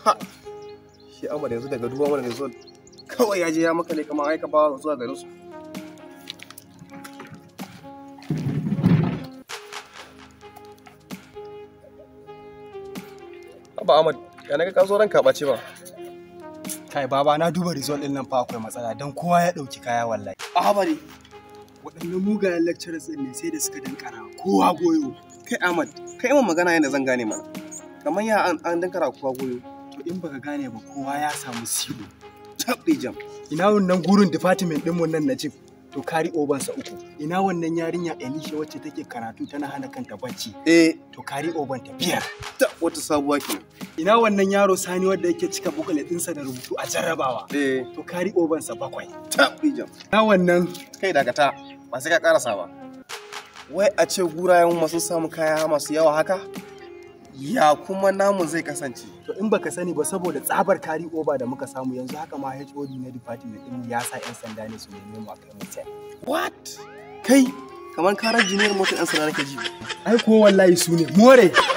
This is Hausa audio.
shi Ahmad yanzu daga duba mana result kawai ya je ya maka ne kamar aika bawa zuwa garin su Abba Ahmad ya naga ka zo ranka ɓace ba Kai baba na duba result din nan fa akwai matsala don kowa ya dauki kaya wallahi. Ahmad Waɗannan mugayen lecturers din ne sai da suka dankara kowa goyo. kai Ahmad kai mun magana yadda zan gane mana kamar ya an an dankara kuwa goyo To in baka gane ba kowa ya samu silo. tabbi jam Ina wannan gurin department din mun nan na chief to kari oban sa uku. Ina wannan yarinya Elisha wacce take karatu tana hana kanta bacci eh to kari oban ta biyar. ta wata sabuwa kenan Ina wannan yaro Sani wanda yake cika booklet ɗinsa da rubutu a jarrabawa eh to kari oban sa bakwai. tabbi jam Ina wannan kai dakata ba sai ka karasa ba wai a ce gurayen masu samu kaya masu yawa haka ya kuma namu zai kasance To in baka sani ba saboda tsabar kari oba da muka samu yanzu haka ma HOD na department din ya sa 'yan sanda ne su neme mu a kai mu cell. what kai kamar karar jiniyar motar yan sanda nake ji Ai ko wallahi su ne more.